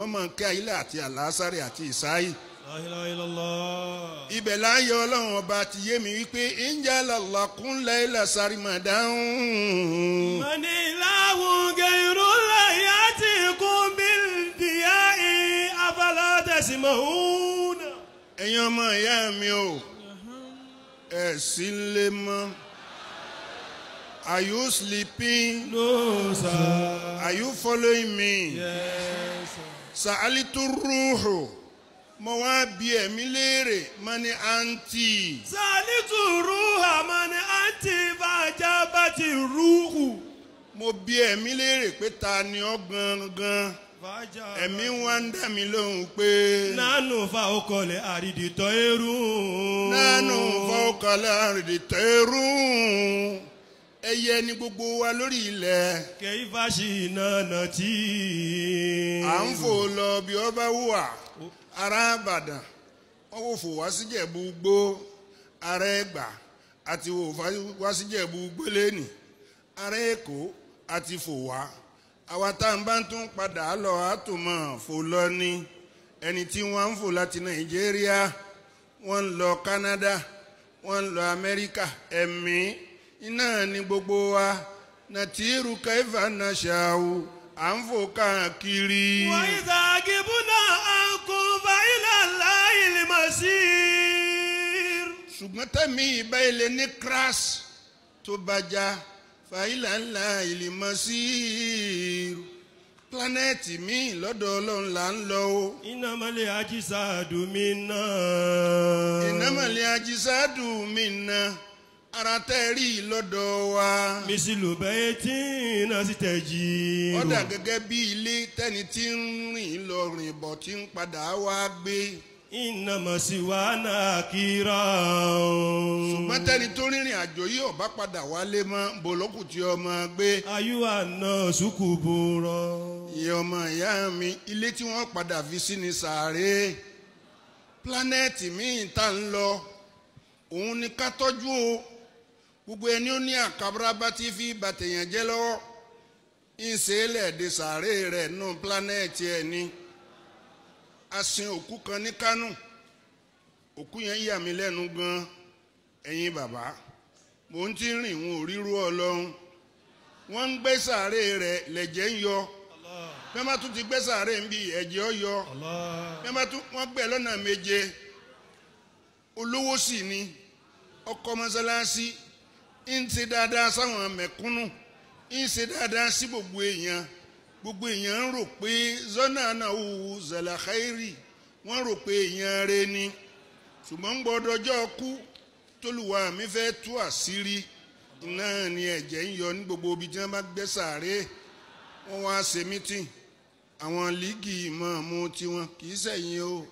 wọ́n máa ń kẹ́ ayílẹ̀ àti àlásárì àti ìsáyì. La ilaha illallah. ibẹ̀ láàyè ọlọ́run ọba ti yé mi wípé ìjà lọ́lọ́kún lẹ́yìnlá sáré mà dáhùn. من إله غير الله يأتيكم بالضياء أفلا تسمعون ẹ̀yin ọmọ ìyá mi o ẹ̀ sí lé mọ́. Are you sleeping? No, sir. Are you following me? Yes, sir. Sa'alitu ruhu. Mo wá bi ẹ̀mí léèrè, mo ní àǹtí. سألت الروح من أنت فأجابت الروح Mo bi ẹ̀mí léèrè pé ta ni ọ́ gangan. فأجابت Ẹ̀mí wá ń dá mi lóhùn pé. نحن فوق الأرض طير Nánú fọ́kànlá rèdè tẹ́rù. Ẹyẹ ni gbogbo wa lórí ilẹ̀. كيف شئنا نتي À ń fò lọ bí ọ bá wà. Ará Ìbàdàn, wọ́n wò fò wá síjẹ̀bú gbó. Ará Ẹ̀gbá àti wò fá- wá síjẹ̀bú gbélé-nì. Ará Èkó àti fò wá. Àwa tá à ń bá tún padà lọ àtùmọ̀ fò lọ ní. Ẹni tí wọ́n ń fò láti Nàìjíríà, wọ́n ń lọ Canada, wọ́n ń lọ Amẹ́ríkà. Ẹ̀mí iná ni gbogbo wa. Nàtírù kẹfà náà ṣàwù. À ń fò káàkiri. وإذا غبنا عنكم فإلى الله المصير ṣùgbọ́n tẹ̀mí ìbá ilé ní crash tó bá já fàílà ńlá ìlímọ̀ sí irú planẹ́ẹ̀tì míì lọ́dọ̀ ọlọ́run là ń lọ o إنما الأجساد منا ìnámọ̀lẹ́ ajísádù mi na ara tẹ́ rí i lọ́dọ̀ wa مثل بيت نستجير ọ̀dà gẹ́gẹ́ bí ilé tẹ́ni tí ń rìn lọ rìn bọ̀ tí ń padà wá gbé إنما سوانا كيرا ṣùgbọ́n tẹ́ni tó rìnrìn àjò yìí ọ̀bá padà wálé mọ́ bòlókù tí ọmọ gbé أيها الناس كبورا ìyẹn ọmọ ìyá mi ilé tí wọ́n padà fi sí ni sàárè planẹ́ẹ̀tì míì tá ń lọ òun ni ká tọ́jú o gbogbo ẹni ó ní àkàbàràbà tí fi bàtẹ̀yàn jẹ́ lọ́wọ́ ń ṣe é lẹ́ẹ̀dẹ̀ sàárè rẹ̀ nù planẹ́ẹ̀tì ẹ̀ ni a sin òkú kan ní Kánò òkú yẹn yà mí lẹ́nu gan ẹ̀yin bàbá mò ń ti rìn wọn ò ríru ọlọ́run wọ́n ń gbé sàárè rẹ̀ lẹ̀jẹ̀ ń yọ bẹ́ẹ̀ bá tún ti gbé sàárè ń bí ẹ̀jẹ̀ ọ yọ الله bẹ́ẹ̀ bá tún wọ́n gbé lọ́nà méje olówó sì ni ọkọ mọ́sálásí ń ṣe dáadáa sáwọn mẹ̀kúnnù ń ṣe dáadáa sí gbogbo èèyàn gbogbo èèyàn ń rò pé zọ́nà náà wù zàlàkàírì wọ́n rò pé èèyàn rẹ ni ṣùgbọ́n gbọ́dọ̀jọ́ kú tólùwà mi fẹ́ tú àṣírí náà ni ẹ̀jẹ̀ ń yọ ní gbogbo ibi tí wọ́n bá gbé sàárè wọ́n wá ṣe mítìn àwọn líìgì ìmọ̀ọ́mú tiwọn kì í sẹ̀yìn o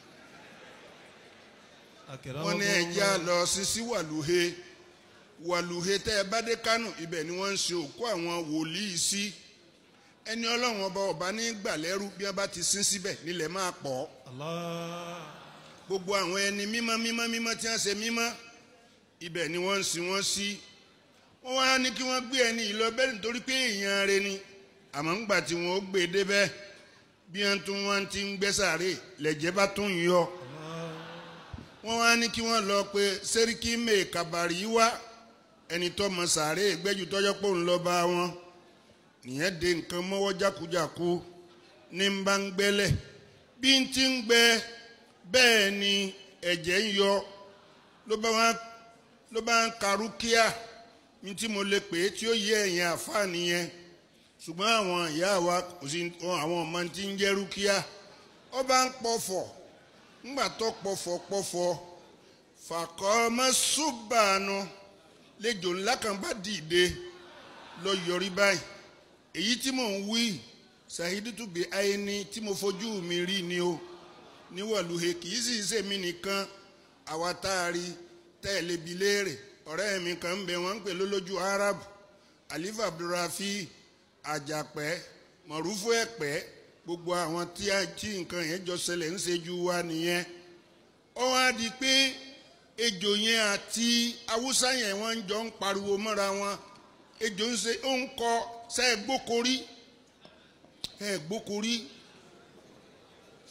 wọ́n ní ẹ̀jẹ̀ á lọ sí sí wàlúhe wàlúhe tẹ́ ẹ bá dé kánò ibẹ̀ ni wọ́n ń ṣe òkú àwọn wòlíì sí ẹni ọlọ́run ọba ọba ní gbàlẹ́rú bí wọ́n bá ti sin síbẹ̀ nílẹ̀ máa pọ̀ الله gbogbo àwọn ẹni mímọ́ mímọ́ mímọ́ tí wọ́n ṣe mímọ́ ibẹ̀ ni wọ́n ń sin wọ́n sí wọ́n wá ní kí wọ́n gbé ẹni yìí lọ bẹ́ẹ̀ nítorí pé èèyàn rẹ ni àmọ́ ńgbà tí wọ́n ó gbé e débẹ̀ bí wọ́n tún wọ́n ti ń gbé sàárè lẹ̀jẹ̀ bá tún yọ wọ́n wá ní kí wọ́n lọ pé sẹ́ríkì mèé kàbàrí wá ẹni tó mọ sàárè gbẹ́jú tọ́jọ́ pò ń lọ bá wọn nìyẹn de nǹkan mọ́wọ́ jákujáku ní ń bá ń gbẹ́lẹ̀ bí ń ti ń gbẹ bẹ́ẹ̀ ni ẹ̀jẹ̀ ń yọ ló bá wá ló bá ń ka rúkìá ní tí mo lè pè é tí ó yẹ ẹ̀yìn àfáà nìyẹn ṣùgbọ́n àwọn ìyá wa kò sí àwọn ọmọ tí ń jẹ́ rúkìá ó bá ń pọ̀fọ̀ ńgbà tó pọ̀fọ̀ pọ̀fọ̀ fàkọ́ mọ́ ṣùgbọ́n lẹ́jọ́ ńlá kan bá dìde lọ yọrí báyìí èyí tí mò ń wí ṣàhídùtù bí ayé ni tí mo fojú mi rí ni o níwọ̀lúhe kì í sì ṣe mí nìkan àwa tá a rí tẹ́lẹ̀ bi léèrè ọ̀rẹ́ mi kan ń bẹ wọ́n ń pè lólójú arab alifa abdulrafi àjàpẹ́ mọ̀rúfú ẹ̀pẹ́ gbogbo àwọn tí a tí nǹkan yẹn jọ ṣẹlẹ̀ ń ṣejú wa nìyẹn ó wá di pé ejò yẹn àti haúsá yẹn wọ́n jọ ń pariwo mọ́ra wọn ejò ń ṣe ó ń kọ ṣe é gbókorí ẹ gbókorí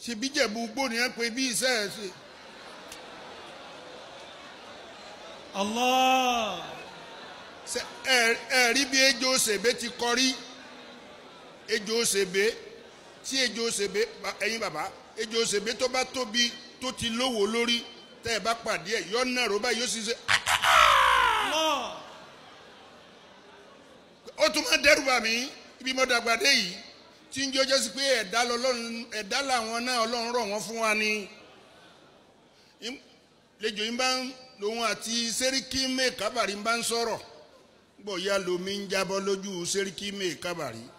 ṣe bí jẹ̀bú gbó ni wọ́n pe bí iṣẹ́ ẹ̀ ṣe. Allah. Ṣé ẹ ẹ rí bí ejò ṣèbé ti kọrí ejò ṣèbé tí ejò ṣèbé ba- ẹ̀yin bàbá ejò ṣèbé tó bá tóbi tó ti lówó lórí tẹ́ ẹ bá pàdé ẹ̀ yọ náà rọ́bà yóò sì ṣe Allah. ó tún máa dẹ́rù bà mí ibi mo dàgbà dé yìí tí ń jọjọ́ sí pé ẹ̀dá lọ́lọ́run ẹ̀dá làwọn náà ọlọ́run rọ̀ wọ́n fún wa ni Im- lẹ́jọ́ yín bá ń lòun àti sẹ́ríkì mẹ́ẹ̀kábàrí ń bá ń sọ̀rọ̀ gbọ̀ ya lomi ń jábọ́ lójú sẹ́ríkì mẹ́ẹ̀kábàrí